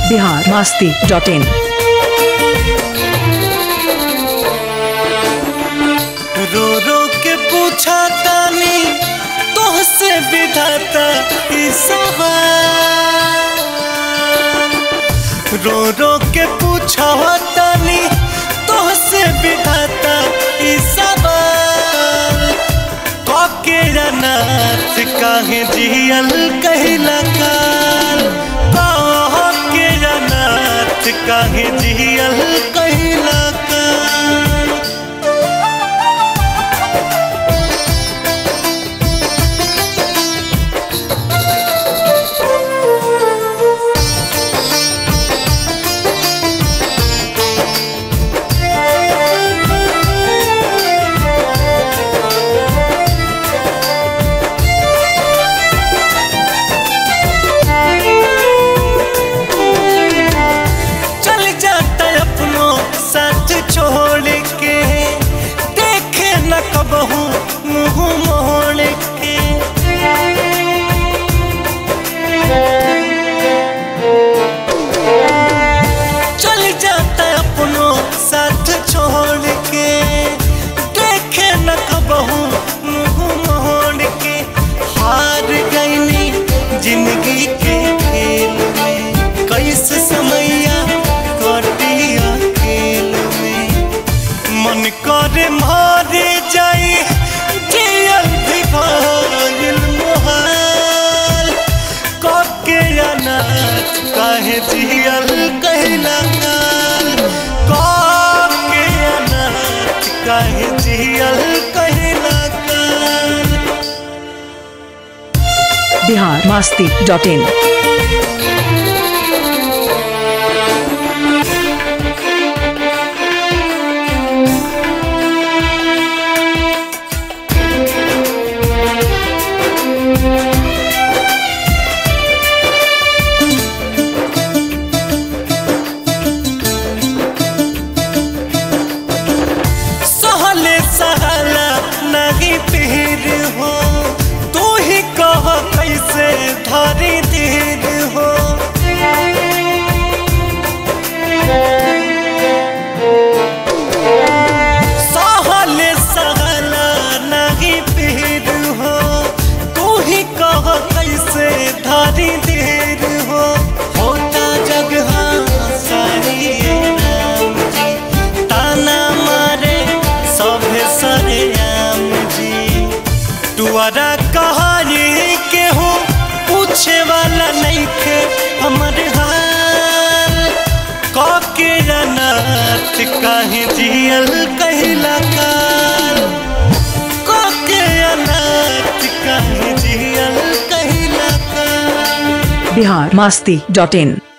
Bihar Masti dot इन रो रो के पूछा तानी तोहसे विधाता ई सवाल रो रो के पूछा तानी तोहसे विधाता ई सवाल काके अनाथ काहे जियल कहिला काल काके अनाथ काहे जियल कहिला काल चल जाता अपनों साथ छोड़ के देखे न कबहू मुंह मोड़ के चल जाता अपनों साथ छोड़ के देखे न कबहू मुंह मोड़ के हार गईनी जिंदगी के खेल में कैसे समैया कटिया खेल में मन करे मारे जाई जियल भी भइल मोहाल काके अनाथ काहे जियल कहला काल काके अनाथ काहे जियल कहला काल बिहार मास्ती डॉट इन सहले सहला नहीं पीर हो तू ही कह कैसे धरी धीर हो सहले सहला नहीं पीर हो तू ही कह कैसे धरी धीर हो होता जगह सारी राम जी ताना मारे सभे सरे आम जी तुअरा कहानी के हो पूछे वाला नहीं थे हमर हाल काके अनाथ काहे जियल कहला काल काके अनाथ काहे जियल कहला काल बिहार मास्ती डॉट इन